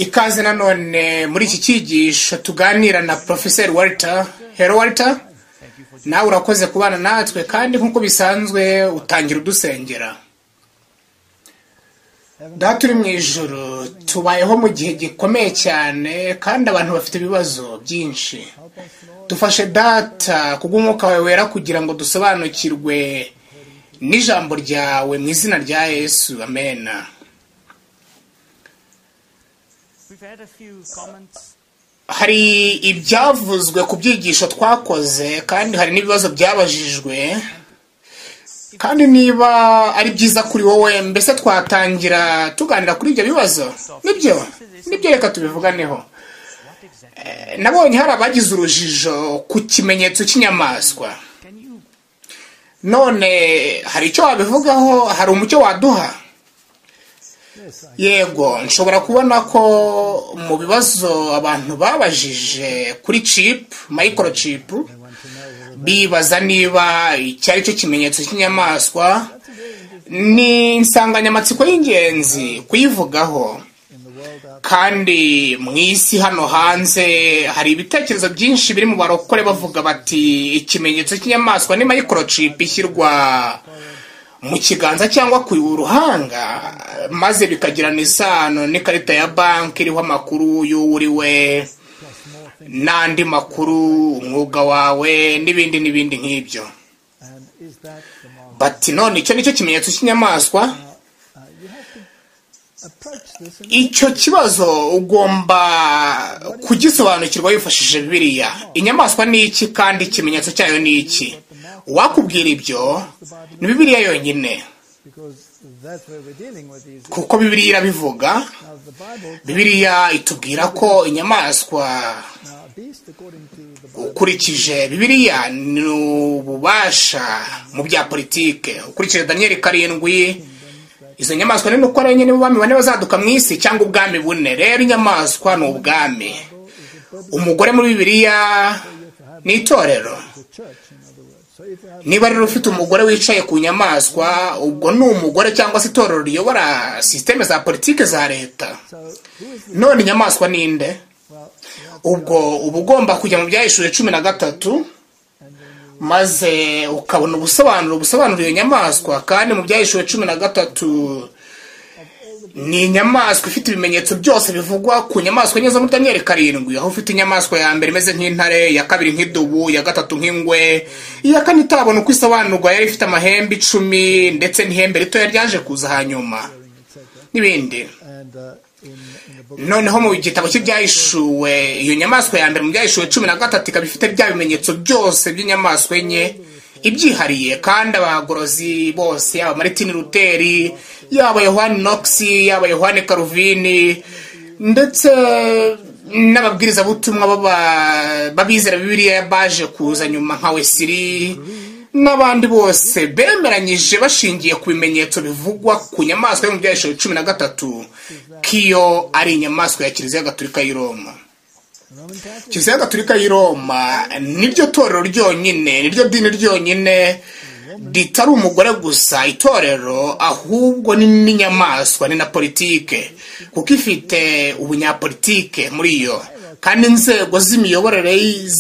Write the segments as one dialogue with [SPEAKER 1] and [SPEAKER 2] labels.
[SPEAKER 1] ikaze nanone muri iki cyigisho tuganira na porofeseri walter hero walter nawe urakoze kubana natwe kandi nk'uko bisanzwe utangira udusengera daha turi mu ijoro tubayeho mu gihe gikomeye cyane kandi abantu bafite ibibazo byinshi dufashe data kubw'umwuka wawe wera kugira ngo dusobanukirwe n'ijambo ryawe mu izina rya yesu amena hari ibyavuzwe ku byigisho twakoze kandi hari n'ibibazo byabajijwe kandi niba ari byiza kuri wowe mbese twatangira tuganira kuri ibyo bibazo nibyo nibyo reka tubivuganeho nabonye hari abagize urujijo ku kimenyetso cy'inyamaswa none hari icyo wabivugaho hari umucyo waduha yego nshobora kubona ko mu bibazo abantu babajije kuri cipu mayikoro cipu bibaza niba icyo ari cyo kimenyetso cy'inyamaswa ni insanganyamatsiko y'ingenzi kuyivugaho kandi mu isi hano hanze hari ibitekerezo byinshi biri mu barokore bavuga bati ikimenyetso cy'inyamaswa ni mayikoro cipu ishyirwa mu kiganza cyangwa ku ruhanga maze bikagirana isano n'ikarita ya banki iriho amakuru y'uwuriwe n'andi makuru umwuga wawe n'ibindi n'ibindi nk'ibyo bati none icyo nicyo kimenyetso cy'inyamaswa icyo kibazo ugomba kugisobanukirwa wifashishije bibiriya inyamaswa ni iki kandi ikimenyetso cyayo ni iki uwakubwira ibyo ni bibiriya yonyine kuko bibiriya irabivuga bibiriya itubwira ko inyamaswa ukurikije bibiriya ni ububasha mu bya politike ukurikije daniyeli karindwi izo nyamaswa ni uko ari n'ubwami bane bazaduka mu isi cyangwa ubwami bune rero inyamaswa ni ubwami umugore muri bibiriya ni itorero niba rero ufite umugore wicaye ku nyamaswa ubwo ni umugore cyangwa se itorero riyobora sisiteme za politiki za leta none inyamaswa ninde ubwo uba ugomba kujya mu byahishuye cumi na gatatu maze ukabona ubusobanuro busobanura iyo nyamaswa kandi mu byahishuye cumi na gatatu ni inyamaswa ifite ibimenyetso byose bivugwa ku nyamaswa enye zo muri daniyeli karindwi aho ufite inyamaswa ya mbere imeze nk'intare iya kabiri nk'idubu iya gatatu nk'ingwe iya kane itabona uko isobanurwa yari ifite amahembe icumi ndetse n'ihembe ritoya ryaje kuza hanyuma n'ibindi noneho mu gitabo cy'ibyahishuwe iyo nyamaswa ya mbere mu byahishuwe cumi na gatatu ikaba ifite bya bimenyetso byose by'inyamaswa enye ibyihariye kandi abagorozi bose yaba maritini ruteri yaba yohani nokisi yaba yohani karuvini ndetse n'ababwirizabutumwa b'abizera bibiriya baje kuza nyuma nka wesiri n'abandi bose bemeranyije bashingiye ku bimenyetso bivugwa ku nyamaswa yo mu byahisho cumi na gatatu k'iyo ari inyamaswa ya kiliziya gatolika y'iroma kiliziya gatolika y'i roma niryo torero ryonyine niryo dini ryonyine ritari umugore gusa itorero ahubwo ni n'inyamaswa ni na politike kuko ifite ubunyapolitike muri yo kandi inzego z'imiyoborere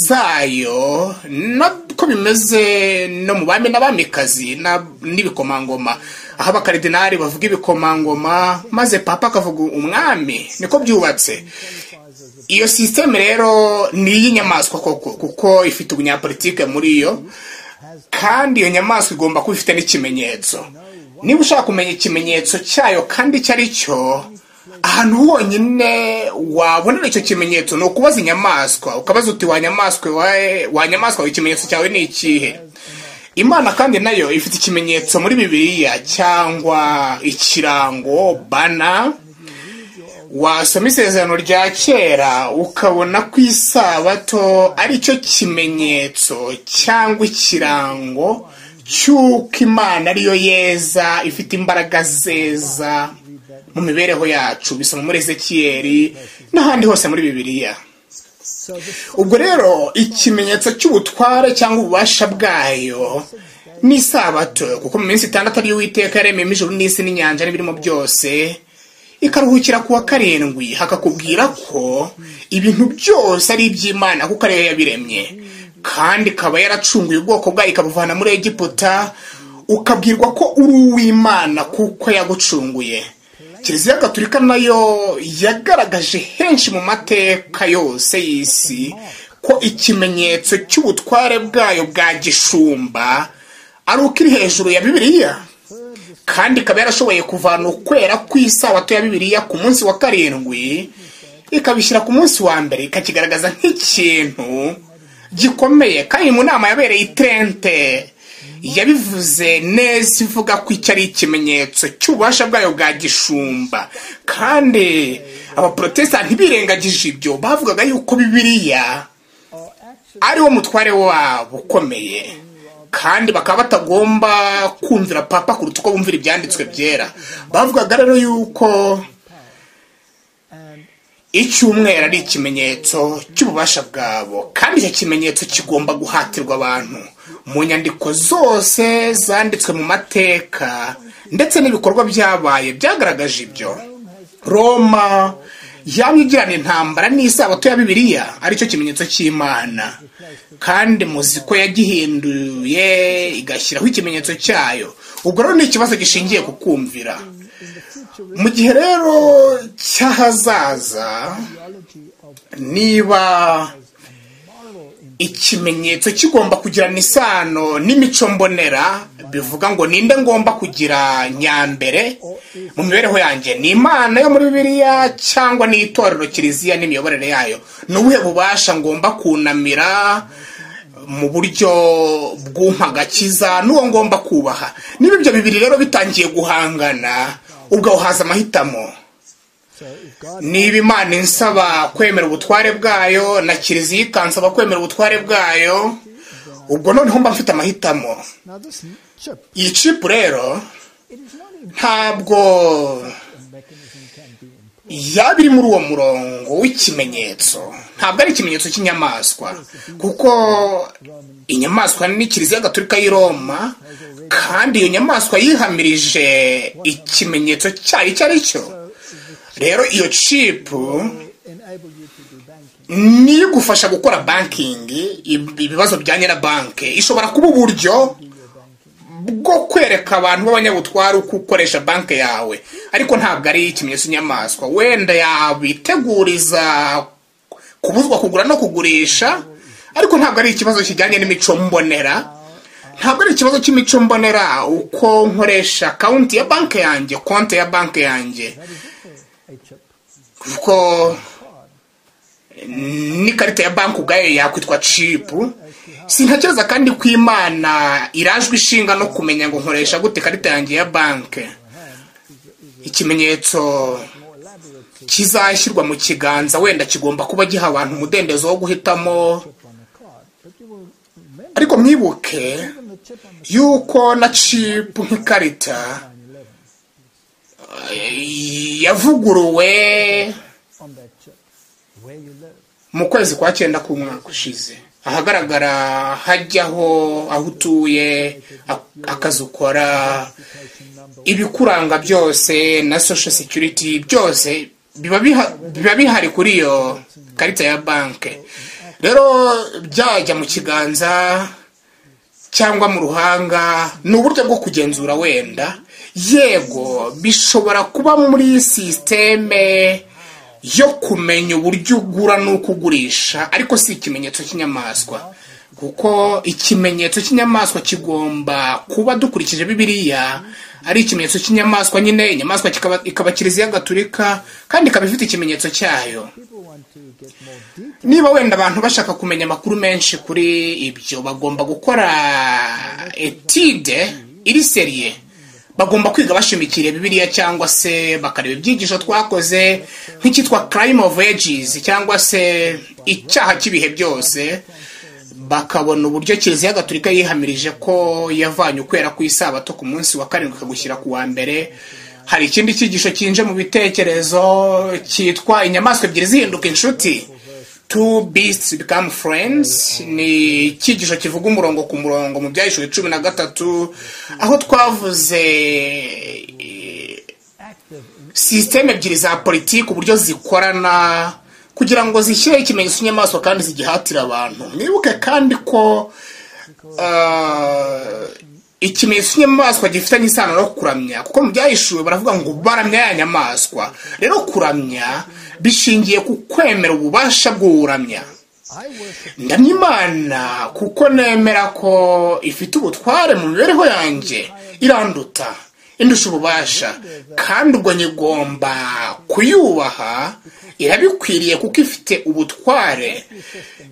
[SPEAKER 1] zayo nako bimeze no mu bami n'abamikazi n'ibikomangoma aho abakaridinari bavuga ibikomangoma maze papa akavuga umwami niko byubatse iyo sisiteme rero ni iy'inyamaswa koko kuko ifite ubunyapolitike muri yo kandi iyo nyamaswa igomba kuba ifite n'ikimenyetso niba ushaka kumenya ikimenyetso cyayo kandi icyo ari cyo ahantu honyine wabonera icyo kimenyetso ni ukubaza inyamaswa ukabaza uti wa nyamaswa wa nyamaswa ikimenyetso cyawe ni ikihe imana kandi nayo ifite ikimenyetso muri bibiliya cyangwa ikirango bana wasoma isezerano rya kera ukabona ko isabato ari cyo kimenyetso cyangwa ikirango cy'uko imana ariyo yeza ifite imbaraga zeza mu mibereho yacu bisoma muri ezekiyeri n'ahandi hose muri bibiliya ubwo rero ikimenyetso cy'ubutware cyangwa ububasha bwayo ni isabato kuko mu minsi itandatu ariyo witeka yaremyemo ijuru n'isi n'inyanja n'ibirimo byose ikaruhukira kuwa karindwi hakakubwira ko ibintu byose ari iby'imana kuko ariyo yabiremye kandi ikaba yaracunguye ubwoko bwayo ikabuvana muri egiputa ukabwirwa ko uri uw'imana kuko yagucunguye kiliziya gatolika nayo yagaragaje henshi mu mateka yose y'isi ko ikimenyetso cy'ubutware bwayo bwa gishumba ari uko iri hejuru ya bibiliya kandi ikaba yarashoboye kuvana ukwera kw'isabato ya bibiliya ku munsi wa karindwi ikabishyira ku munsi wa mbere ikakigaragaza nk'ikintu gikomeye kandi mu nama yabereye itrente yabivuze neza ivuga ko icyo ari ikimenyetso cy'ububasha bwayo bwa gishumba kandi abaporotesitanti birengagije ibyo bavugaga yuko bibiliya ariwo mutware wabo ukomeye kandi bakaba batagomba kumvira papa kuruta uko bumvira ibyanditswe byera bavugaga rero yuko icyumweru ari ikimenyetso cy'ububasha bwabo kandi icyo kimenyetso kigomba guhatirwa abantu mu nyandiko zose zanditswe mu mateka ndetse n'ibikorwa byabaye byagaragaje ibyo roma yaba igirana intambara n'isabato ya bibiliya aricyo kimenyetso cy'imana kandi muzi ko yagihinduye igashyiraho ikimenyetso cyayo ubwo rero ni ikibazo gishingiye ku kumvira mu gihe rero cy'ahazaza niba ikimenyetso kigomba kugirana isano n'imico mbonera bivuga ngo ninde ngomba kugira nyambere mu mibereho yanjye ni imana yo muri bibiliya cyangwa ni itorero kiliziya n'imiyoborere yayo ni ubuhe bubasha ngomba kunamira mu buryo bw'umpagakiza n'uwo ngomba kubaha niba ibyo bibiri rero bitangiye guhangana ubwo haza amahitamo niba imana insaba kwemera ubutware bwayo na kiliziya ikansaba kwemera ubutware bwayo ubwo noneho mba mfite amahitamo iyi cipu rero ntabwo yaba iri muri uwo murongo w'ikimenyetso ntabwo ari ikimenyetso cy'inyamaswa kuko inyamaswa ni kiliziya gatolika y'i roma kandi iyo nyamaswa yihamirije ikimenyetso cyayo icyo ari cyo rero iyo cipu niyo igufasha gukora bankingi ibibazo bya nyirabanki ishobora kuba uburyo bwo kwereka abantu b'abanyabutware uko ukoresha banki yawe ariko ntabwo ari ikimenyetso inyamaswa wenda yabiteguriza kubuzwa kugura no kugurisha ariko ntabwo ari ikibazo kijyanye n'imico mbonera ntabwo ari ikibazo cy'imico mbonera uko nkoresha akawunti ya banki yanjye konti ya banki yanjye kuko n'ikarita ya banki ubwayo yakwitwa cipu sintekereza kandi ko imana irajwe ishinga no kumenya ngo nkoresha gute ikarita yanjye ya banki ikimenyetso kizashyirwa mu kiganza wenda kigomba kuba giha abantu umudendezo wo guhitamo ariko mwibuke yuko na cipu nk'ikarita yavuguruwe mu kwezi kwa cyenda k'umwaka ushize ahagaragara hajyaho aho utuye akazi ukora ibikuranga byose na social security byose biba biha- biba bihari kuri iyo karita ya banki rero byajya mu kiganza cyangwa mu ruhanga ni uburyo bwo kugenzura wenda yego bishobora kuba muri sisiteme yo kumenya uburyo ugura n'uko ugurisha ariko si ikimenyetso cy'inyamaswa kuko ikimenyetso cy'inyamaswa kigomba kuba dukurikije bibiriya ari ikimenyetso cy'inyamaswa nyine inyamaswa kikaba- ikaba kiliziya gaturika kandi ikaba ifite ikimenyetso cyayo niba wenda abantu bashaka kumenya amakuru menshi kuri ibyo bagomba gukora etide iri seriye bagomba kwiga bashimikiriye bibiliya cyangwa se bakareba ibyigisho twakoze nk'icyitwa crime of ages cyangwa se icyaha cy'ibihe byose bakabona uburyo kiliziya gaturika yihamirije ko yavanye ukwera ku isabato ku munsi wa karindwi ikagushyira ku wa mbere hari ikindi cyigisho cyinje mu bitekerezo cyitwa inyamaswa ebyiri zihinduka inshuti two beasts become friends ni icyigisho kivuga umurongo ku murongo mu byahishwe cumi na gatatu aho twavuze sisiteme ebyiri za politiki uburyo zikorana kugira ngo zishyireho ikimenyetso cy'inyamaswa kandi zigihatire abantu mwibuke kandi ko ah, ikimenyetso cy'inyamaswa gifitanye isano no kuramya kuko mu byahishuwe baravuga ngo baramya ya nyamaswa rero kuramya bishingiye ku kwemera ububasha bw'uwuramya ndamya imana kuko nemera ko ifite ubutware mu mibereho yanjye iranduta indusha ububasha kandi ubwo nyigomba kuyubaha irabikwiriye kuko ifite ubutware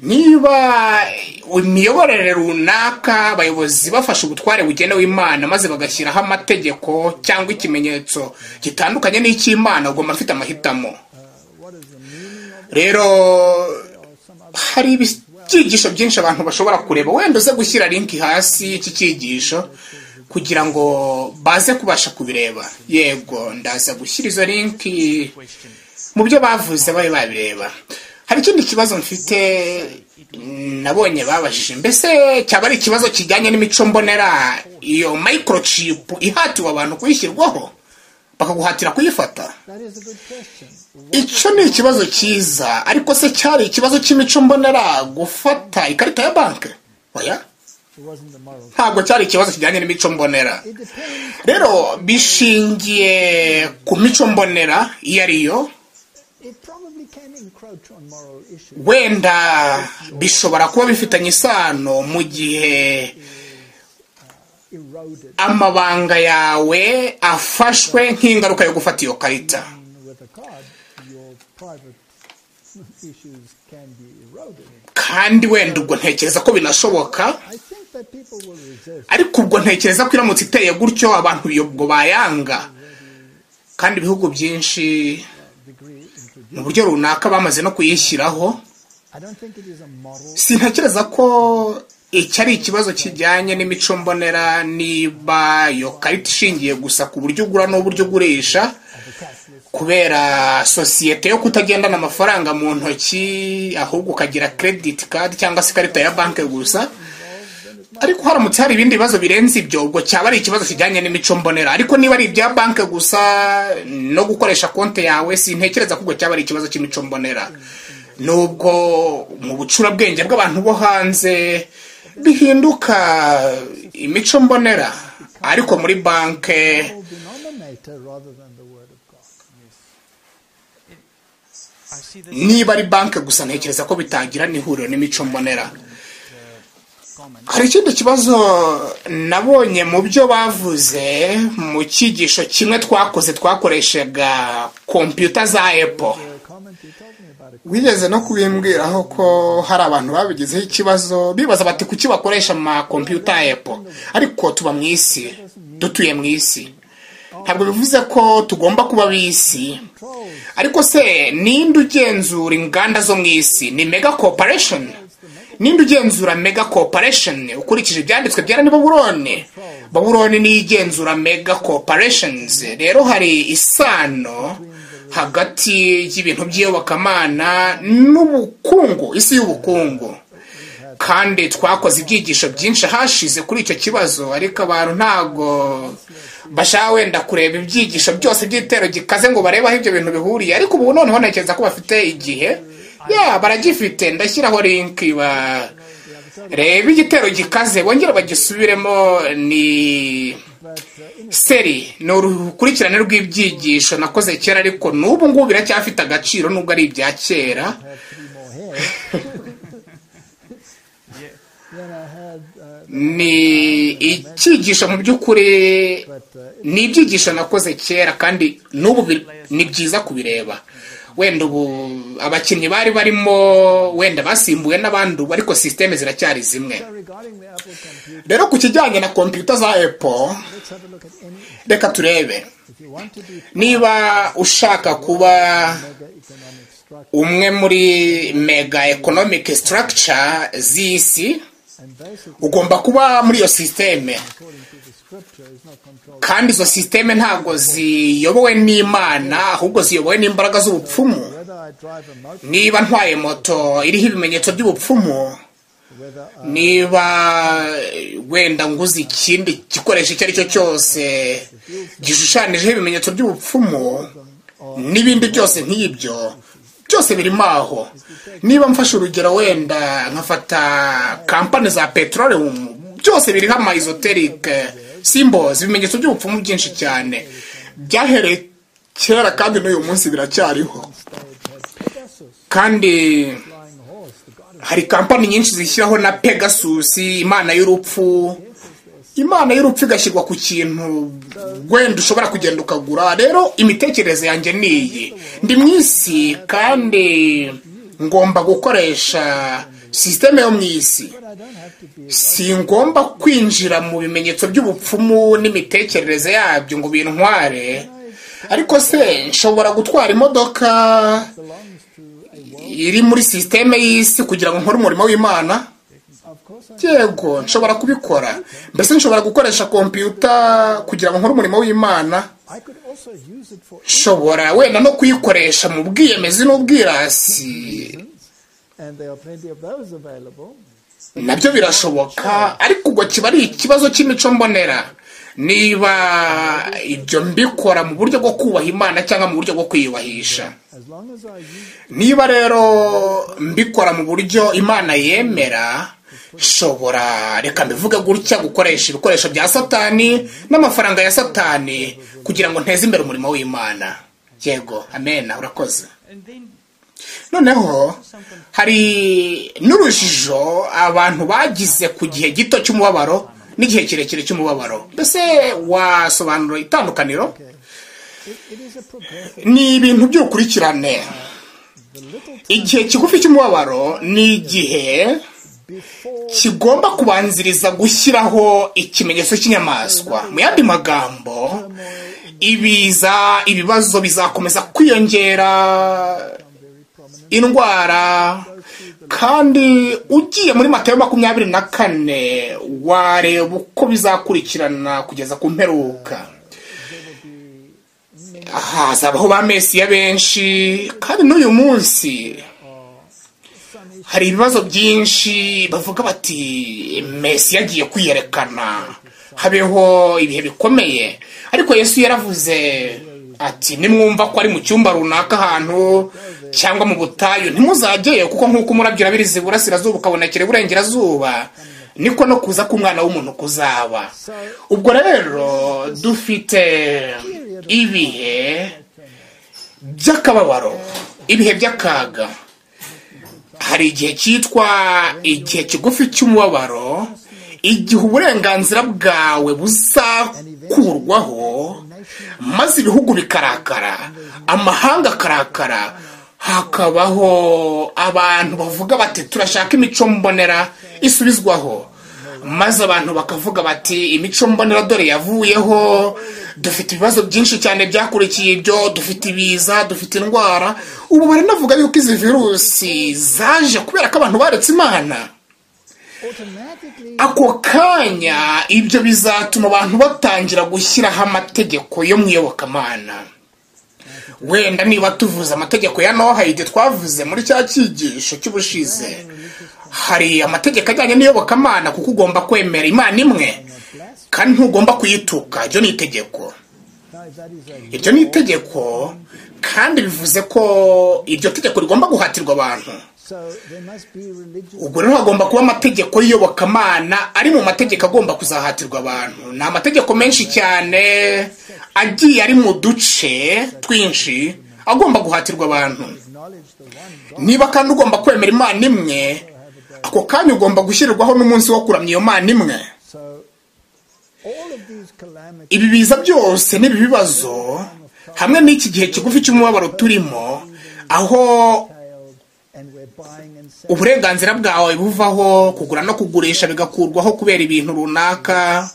[SPEAKER 1] niba imiyoborere runaka abayobozi bafashe ubutware bugenewe imana maze bagashyiraho amategeko cyangwa ikimenyetso gitandukanye n'icy'imana ugomba afite amahitamo rero hari ibyigisho byinshi abantu bashobora kureba wenda uze gushyira linki hasi y'iki cyigisho kugira ngo baze kubasha kubireba yego ndaza gushyira izo linki mu byo bavuze bari babireba hari ikindi kibazo mfite nabonye babajije mbese cyaba ari ikibazo kijyanye n'imico mbonera iyo microchip ihatiwe abantu kuyishyirwaho bakaguhatira kuyifata icyo ni ikibazo cyiza ariko se cyari ikibazo cy'imico mbonera gufata ikarita ya banki oya ntabwo cyari ikibazo kijyanye n'imico mbonera rero bishingiye ku mico mbonera iyo ari yo wenda bishobora kuba bifitanye isano mu gihe amabanga yawe afashwe nk'ingaruka yo gufata iyo karita kandi wenda ubwo ntekereza ko binashoboka ariko ubwo ntekereza ko iramutse iteye gutyo abantu ubwo bayanga kandi ibihugu byinshi mu buryo runaka bamaze no kuyishyiraho sintekereza ko iki ari ikibazo kijyanye n'imico mbonera niba iyo karita ishingiye gusa ku buryo ugura n'uburyo ugurisha kubera sosiyete yo kutagendana amafaranga mu ntoki ahubwo ukagira krediti kadi cyangwa se ikarita ya banki gusa ariko haramutse hari ibindi bibazo birenze ibyo ubwo cyaba ari ikibazo kijyanye n'imico mbonera ariko niba ari ibya banki gusa no gukoresha konti yawe sintekereza ko ubwo cyaba ari ikibazo cy'imico mbonera nubwo mu bucurabwenge bw'abantu bo hanze bihinduka imico mbonera ariko muri banki niba ari banki gusa ntekereza ko bitangira n'ihuriro n'imico mbonera hari ikindi kibazo nabonye mu byo bavuze mu cyigisho kimwe twakoze twakoreshaga kompiyuta za epo wigeze no kubimbwiraho ko hari abantu babigizeho ikibazo bibaza bati kuki bakoresha amakompiyuta ya epo ariko tuba mu isi dutuye mu isi ntabwo bivuze ko tugomba kuba b'isi ariko se ninde ugenzura inganda zo mu isi ni mega corporation ninde ugenzura mega corporation ukurikije ibyanditswe byera ni baburone baburone niyo igenzura mega corporations rero hari isano hagati y'ibintu by'iyobokamana n'ubukungu isi y'ubukungu kandi twakoze ibyigisho byinshi hashize kuri icyo kibazo ariko abantu ntabwo bashaka wenda kureba ibyigisho byose by'igitero gikaze ngo barebe aho ibyo bintu bihuriye ariko ubu noneho ntekereza ko bafite igihe ya baragifite ndashyiraho linki ba reba igitero gikaze bongere bagisubiremo ni seri ni urukurikirane rw'ibyigisho nakoze kera ariko n'ubu ngubu biracyafite agaciro nubwo ari ibya kera ni icyigisho mu by'ukuri ni ibyigisho nakoze kera kandi n'ubu ni byiza kubireba wenda ubu abakinnyi bari barimo wenda basimbuwe n'abandi ubu ariko sisiteme ziracyari zimwe rero ku kijyanye na kompiyuta za epo reka turebe niba ushaka kuba umwe muri mega economic structure z'isi ugomba kuba muri iyo sisiteme kandi izo sisiteme ntabwo ziyobowe n'imana ahubwo ziyobowe n'imbaraga z'ubupfumu niba ntwaye moto iriho ibimenyetso by'ubupfumu niba wenda nguze ikindi gikoresho icyo ari cyo cyose gishushanyijeho ibimenyetso by'ubupfumu n'ibindi byose nk'ibyo byose birimo aho niba mfashe urugero wenda nkafata kampani za peterolium byose biriho amayizoterike simbozi ibimenyetso by'ubupfumu byinshi cyane byahereye kera kandi n'uyu munsi biracyariho kandi hari kampani nyinshi zishyiraho na pegasus imana y'urupfu imana y'urupfu igashyirwa ku kintu wenda ushobora kugenda ukagura rero imitekerereze yanjye ni iyi ndi mu isi kandi ngomba gukoresha sisiteme yo mu isi si ngomba kwinjira mu bimenyetso by'ubupfumu n'imitekerereze yabyo ngo bintware ariko se nshobora gutwara imodoka iri muri sisiteme y'isi kugira ngo nkore umurimo w'imana yego nshobora kubikora mbese nshobora gukoresha kompiyuta kugira ngo nkore umurimo w'imana nshobora wenda no kuyikoresha mu bwiyemezi n'ubwirasi nabyo birashoboka ariko ubwo kiba ari ikibazo cy'imico mbonera niba ibyo mbikora mu buryo bwo kubaha imana cyangwa mu buryo bwo kwiyubahisha niba rero mbikora mu buryo imana yemera shobora reka mbivuge gutya gukoresha ibikoresho bya satani n'amafaranga ya satani kugira ngo nteze imbere umurimo w'imana yego amena urakoze noneho hari n'urujijo abantu bagize ku gihe gito cy'umubabaro n'igihe kirekire cy'umubabaro mbese wasobanura itandukaniro ni ibintu by'urukurikirane igihe kigufi cy'umubabaro ni igihe kigomba kubanziriza gushyiraho ikimenyetso cy'inyamaswa mu yandi magambo ibiza ibibazo bizakomeza kwiyongera indwara kandi ugiye muri matayo makumyabiri na kane wareba uko bizakurikirana kugeza ku mperuka hazabaho ba mesiya benshi kandi n'uyu munsi hari ibibazo byinshi bavuga bati mesi yagiye kwiyerekana habeho ibihe bikomeye ariko yesu yaravuze ati nimwumva ko ari mu cyumba runaka ahantu cyangwa mu butayu ntimuzajyeyo kuko nk'uko umurabyo urabiriza iburasirazuba ukabonekera iburengerazuba niko no kuza k'umwana w'umuntu kuzaba ubwo rero dufite ibihe by'akababaro ibihe by'akaga hari igihe cyitwa igihe kigufi cy'umubabaro igihe uburenganzira bwawe buzakurwaho maze ibihugu bikarakara amahanga akarakara hakabaho abantu bavuga bati turashaka imico mbonera isubizwaho maze abantu bakavuga bati imico mbonera dore yavuyeho dufite ibibazo byinshi cyane byakurikiye ibyo dufite ibiza dufite indwara ubu baranavuga yuko izi virusi zaje kubera ko abantu baretse imana ako kanya ibyo bizatuma abantu batangira gushyiraho amategeko yo mu iyobokamana wenda niba tuvuze amategeko ya noha igihe twavuze muri cya cyigisho cy'ubushize hari amategeko ajyanye n'iyobokamana kuko ugomba kwemera imana imwe kandi ntugomba kuyituka iryo ni itegeko iryo ni itegeko kandi bivuze ko iryo tegeko rigomba guhatirwa abantu ubwo rero hagomba kuba amategeko y'iyobokamana ari mu mategeko agomba kuzahatirwa abantu ni amategeko menshi cyane agiye ari mu duce twinshi agomba guhatirwa abantu niba kandi ugomba kwemera imana imwe ako kanya ugomba gushyirirwaho n'umunsi wo kuramya iyo mana imwe ibi biza byose n'ibi bibazo hamwe n'iki gihe kigufi cy'umubabaro turimo aho uburenganzira bwawe buvaho kugura no kugurisha bigakurwaho kubera ibintu runaka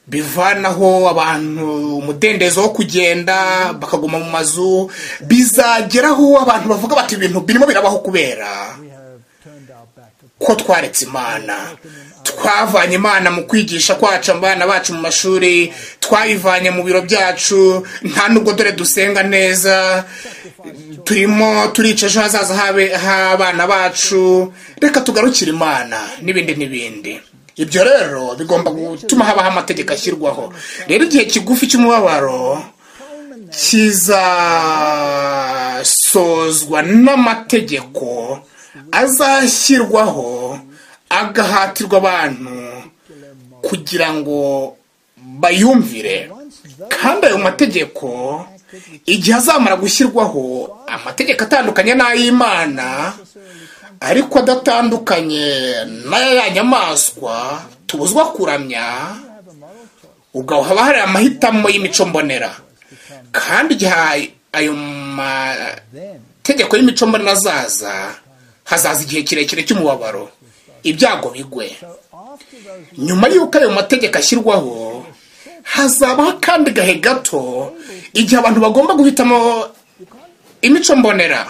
[SPEAKER 1] bivanaho abantu umudendezo wo kugenda bakaguma mu mazu bizageraho abantu bavuga bati ibintu birimo birabaho kubera ko twaretse imana twavanye imana mu kwigisha kwacu abana bacu mu mashuri twayivanye mu biro byacu nta nubwo dore dusenga neza turimo turica ejo hazaza h'abana bacu reka tugarukire imana n'ibindi n'ibindi ibyo rero bigomba gutuma habaho amategeko ashyirwaho rero igihe kigufi cy'umubabaro kizasozwa n'amategeko azashyirwaho agahatirwa abantu kugira ngo bayumvire kandi ayo mategeko igihe azamara gushyirwaho amategeko atandukanye n'ay'imana ariko adatandukanye n'ay'ayanyamaswa tubuzwa kuramya ubwo haba hari amahitamo y'imico mbonera kandi igihe ayo mategeko y'imico mbonera azaza hazaza igihe kirekire cy'umubabaro ibyago bigwe nyuma y'uko ayo mategeko ashyirwaho hazabaho akandi gahe gato igihe abantu bagomba guhitamo imico mbonera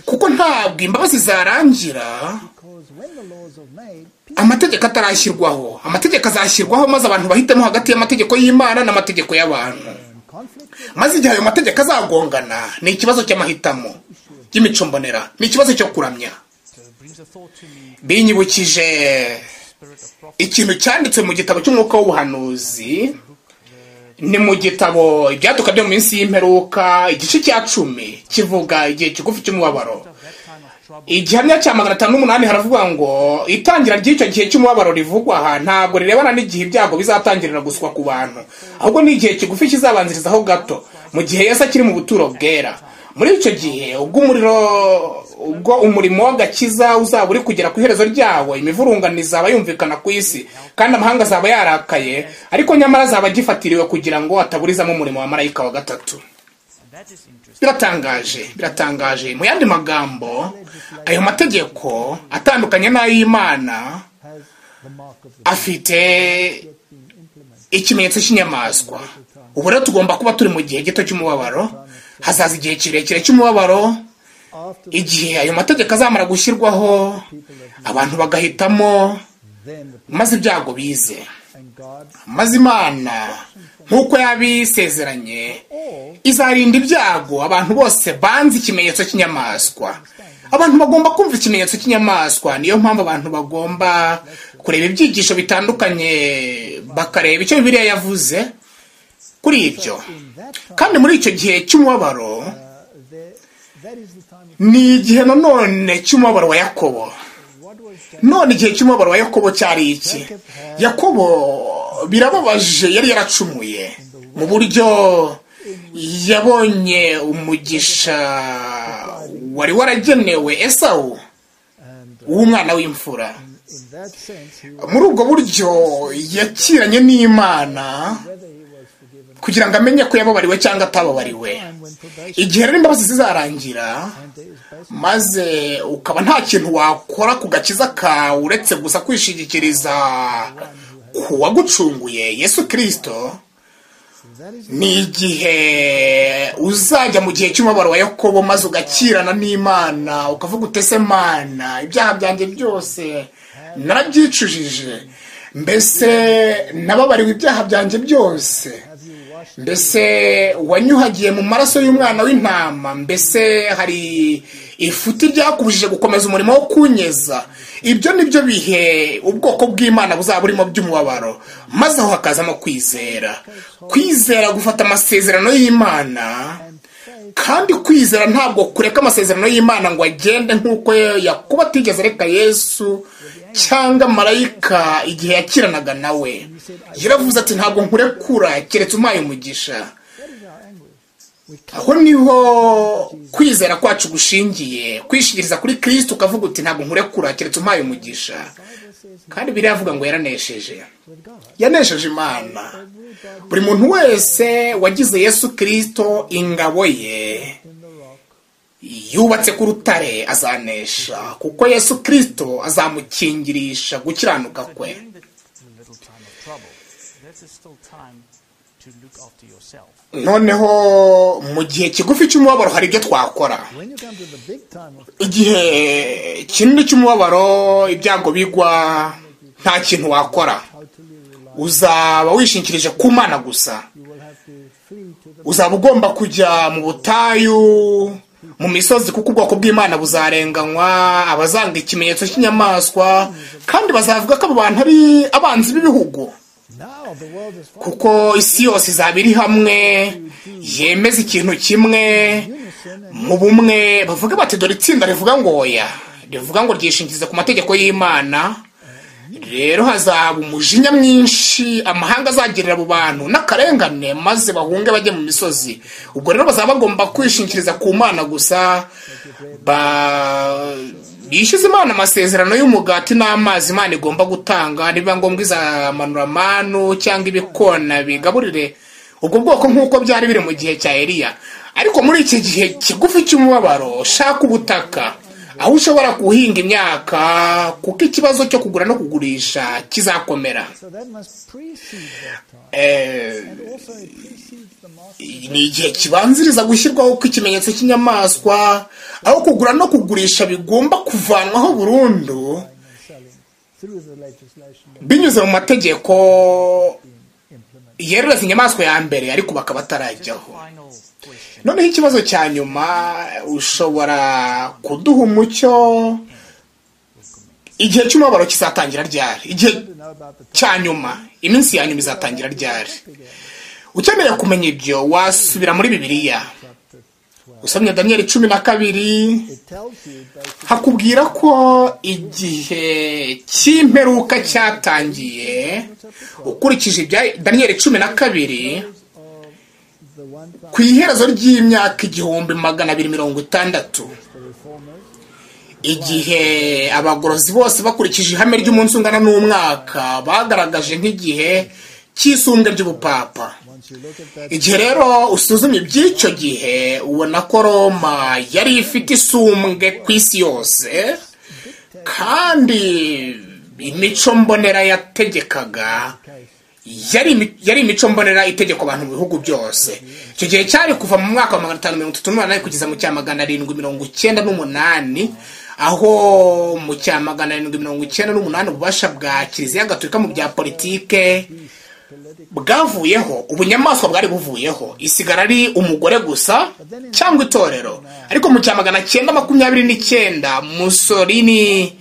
[SPEAKER 1] kuko ntabwo imbabazi zarangira amategeko atarashyirwaho amategeko azashyirwaho maze abantu bahitemo hagati y'amategeko y'imana n'amategeko y'abantu maze igihe ayo mategeko azagongana ni ikibazo cy'amahitamo y'imico mbonera ni ikibazo cyo kuramya binyibukije ikintu cyanditswe mu gitabo cy'umwuka w'ubuhanuzi ni mu gitabo ibyatuka byo mu minsi y'imperuka igice cya cumi kivuga igihe kigufi cy'umubabaro igihamya cya magana atanu n'umunani haravuga ngo itangira ry'icyo gihe cy'umubabaro rivugwa aha ntabwo rirebana n'igihe ibyago bizatangirira guswa ku bantu ahubwo ni igihe kigufi kizabanzirizaho gato mu gihe yose akiri mu buturo bwera muri icyo gihe ubwo umuriro ubwo umurimo w'agakiza uzaba uri kugera ku iherezo ryawo imivurungano izaba yumvikana ku isi kandi amahanga azaba yarakaye ariko nyamara azaba agifatiriwe kugira ngo ataburizamo umurimo wa marayika wa gatatu biratangaje biratangaje mu yandi magambo ayo mategeko atandukanye n'ay'imana afite ikimenyetso cy'inyamaswa ubu rero tugomba kuba turi mu gihe gito cy'umubabaro hazaza igihe kirekire cy'umubabaro igihe ayo mategeko azamara gushyirwaho abantu bagahitamo maze ibyago bize maze imana nk'uko yabisezeranye izarinda ibyago abantu bose banze ikimenyetso cy'inyamaswa abantu bagomba kumva ikimenyetso cy'inyamaswa niyo mpamvu abantu bagomba kureba ibyigisho bitandukanye bakareba icyo bibiriya yavuze kuri ibyo kandi muri icyo gihe cy'umubabaro ni igihe nanone cy'umubabaro wa yakobo none igihe cy'umubabaro wa yakobo cyari iki yakobo birababaje yari yaracumuye mu buryo yabonye umugisha wari waragenewe esawu w'umwana w'imfura muri ubwo buryo yakiranye n'imana kugira ngo amenye ko yababariwe cyangwa atababariwe igihe rero imbabazi zizarangira maze ukaba nta kintu wakora ku gakiza kawe uretse gusa kwishingikiriza ku wagucunguye yesu kirisito ni igihe uzajya mu gihe cy'umubabaro wa yakobo maze ugakirana n'imana ukavuga utese mana ibyaha byanjye byose narabyicujije mbese nababariwe ibyaha byanjye byose mbese wanyuhagiye mu maraso y'umwana w'intama mbese hari ifuti ryakubujije gukomeza umurimo wo kunyeza ibyo ni byo bihe ubwoko bw'imana buzaba burimo by'umubabaro maze aho hakazamo kwizera kwizera gufata amasezerano y'imana kandi kwizera ntabwo kureka amasezerano y'imana ngo agende nk'uko yakuba atigeze areka yesu cyangwa marayika igihe yakiranaga nawe yaravuze ati ntabwo nkurekura keretse umpaye umugisha aho niho kwizera kwacu gushingiye kwishingiriza kuri kirisiti ukavuga uti ntabwo nkurekura keretse umpaye umugisha kandi biriya avuga ngo yaranesheje yanesheje imana buri muntu wese wagize yesu kirisito ingabo ye yubatse ku rutare azanesha kuko yesu kirisito azamukingirisha gukiranuka kwe noneho mu gihe kigufi cy'umubabaro hari ibyo twakora igihe kinini cy'umubabaro ibyago bigwa nta kintu wakora uzaba wishingikirije ku mana gusa uzaba ugomba kujya mu butayu mu misozi kuko ubwoko bw'imana buzarenganywa abazanga ikimenyetso cy'inyamaswa kandi bazavuga ko abo bantu ari abanzi b'ibihugu kuko isi yose izaba iri hamwe yemeza ikintu kimwe mu bumwe bavuga bati dore itsinda rivuga ngo oya rivuga ngo ryishingikirize ku mategeko y'imana rero hazaba umujinya mwinshi amahanga azagirira abo bantu n'akarengane maze bahunge bajye mu misozi ubwo rero bazaba bagomba kwishingikiriza ku mana gusa bishyuza imana amasezerano y'umugati n'amazi imana igomba gutanga niba ngombwa izamanura amanu cyangwa ibikona bigaburire ubwo bwoko nk'uko byari biri mu gihe cya eriya ariko muri iki gihe kigufi cy'umubabaro shaka ubutaka aho ushobora guhinga imyaka kuko ikibazo cyo kugura no kugurisha kizakomera ni igihe kibanziriza gushyirwaho kw'ikimenyetso cy'inyamaswa aho kugura no kugurisha bigomba kuvanwaho burundu binyuze mu mategeko yerereza inyamaswa ya mbere ariko bakaba batarajyaho noneho ikibazo cya nyuma ushobora kuduha umucyo igihe cy'umubabaro kizatangira ryari igihe cya nyuma iminsi ya nyuma izatangira ryari ukeneye kumenya ibyo wasubira muri bibiliya usomye daniyeli cumi na kabiri hakubwira ko igihe cy'imperuka cyatangiye ukurikije ibya daniyeli cumi na kabiri ku iherezo ry'imyaka igihumbi magana abiri mirongo itandatu igihe abagorozi bose bakurikije ihame ry'umunsi ungana n'umwaka bagaragaje nk'igihe cy'isumbwe ry'ubupapa igihe rero usuzumye iby'icyo gihe ubona ko roma yari ifite isumbwe ku isi yose kandi imico mbonera yategekaga yari imico mbonera itegeko abantu mu bihugu byose icyo gihe cyari kuva mu mwaka wa magana atanu mirongo itatu n'umunani kugeza mu cya magana arindwi mirongo icyenda n'umunani aho mu cya magana arindwi mirongo icyenda n'umunani ububasha bwa kiliziya gatolika mu bya politike bwavuyeho ubunyamaswa bwari buvuyeho isigara ari umugore gusa cyangwa itorero ariko mu cya magana cyenda makumyabiri n'icyenda musorini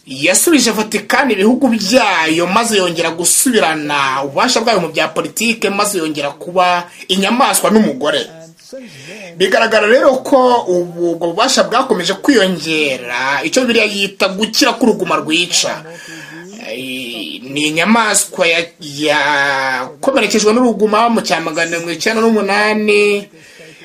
[SPEAKER 1] yasubije vatikani ibihugu byayo maze yongera gusubirana ububasha bwayo mu bya politike maze yongera kuba inyamaswa n'umugore bigaragara rero ko ubu ubwo bubasha bwakomeje kwiyongera icyo biriya yita gukira k'uruguma rwica ni inyamaswa yakomerekejwe n'uruguma mu cya magana mirongo icyenda n'umunani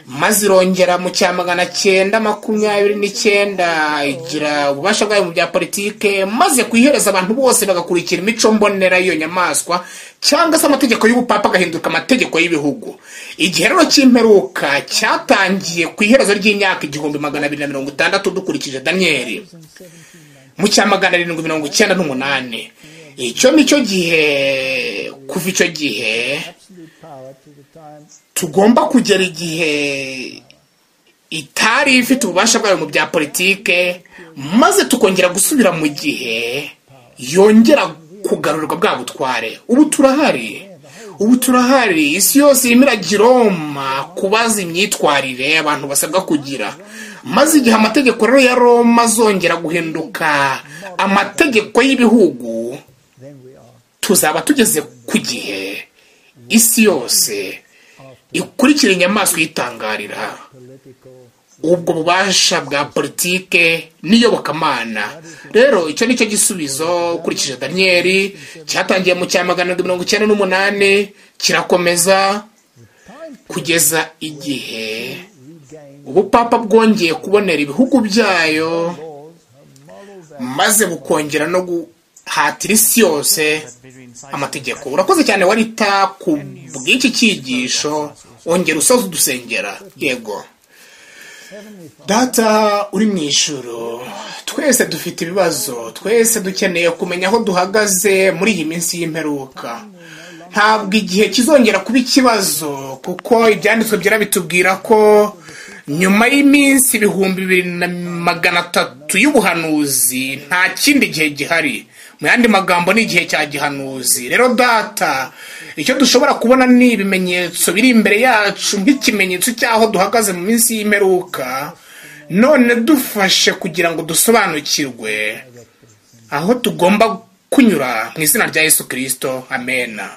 [SPEAKER 1] maze irongera mu cya magana cyenda makumyabiri n'icyenda igira ububasha bwayo mu bya politike maze kuyihereza abantu bose bagakurikira imico mbonera y'iyo nyamaswa cyangwa se amategeko y'ubupapa agahinduka amategeko y'ibihugu igihe rero cy'imperuka cyatangiye ku iherezo ry'imyaka igihumbi magana abiri na mirongo itandatu dukurikije daniyeli mu cya magana arindwi mirongo icyenda n'umunani icyo ni cyo gihe kuva icyo gihe tugomba kugera igihe itari ifite ububasha bwayo mu bya politike maze tukongera gusubira mu gihe yongera kugarurwa bwa butware ubu turahari ubu turahari isi yose irimo iragiroma kubaza imyitwarire abantu basabwa kugira maze igihe amategeko rero ya roma azongera guhinduka amategeko y'ibihugu tuzaba tugeze ku gihe isi yose ikurikira inyamaswa yitangarira ubwo bubasha bwa politike n'iyobokamana rero icyo ni cyo gisubizo ukurikije daniyeli cyatangiye mu cya magana mirongo icyenda n'umunani kirakomeza kugeza igihe ubupapa bwongeye kubonera ibihugu byayo maze bukongera no guhatira isi yose amategeko urakoze cyane warita ku bw'iki cyigisho wongera usoza udusengera yego data uri mu ijoro twese dufite ibibazo twese dukeneye kumenya aho duhagaze muri iyi minsi y'imperuka ntabwo igihe kizongera kuba ikibazo kuko ibyanditswe byera bitubwira ko nyuma y'iminsi ibihumbi bibiri na magana atatu y'ubuhanuzi nta kindi gihe gihari mu yandi magambo ni igihe cya gihanuzi rero data icyo dushobora kubona ni ibimenyetso biri imbere yacu nk'ikimenyetso cy'aho duhagaze mu minsi y'imperuka none dufashe kugira ngo dusobanukirwe aho tugomba kunyura mu izina rya yesu kirisito amena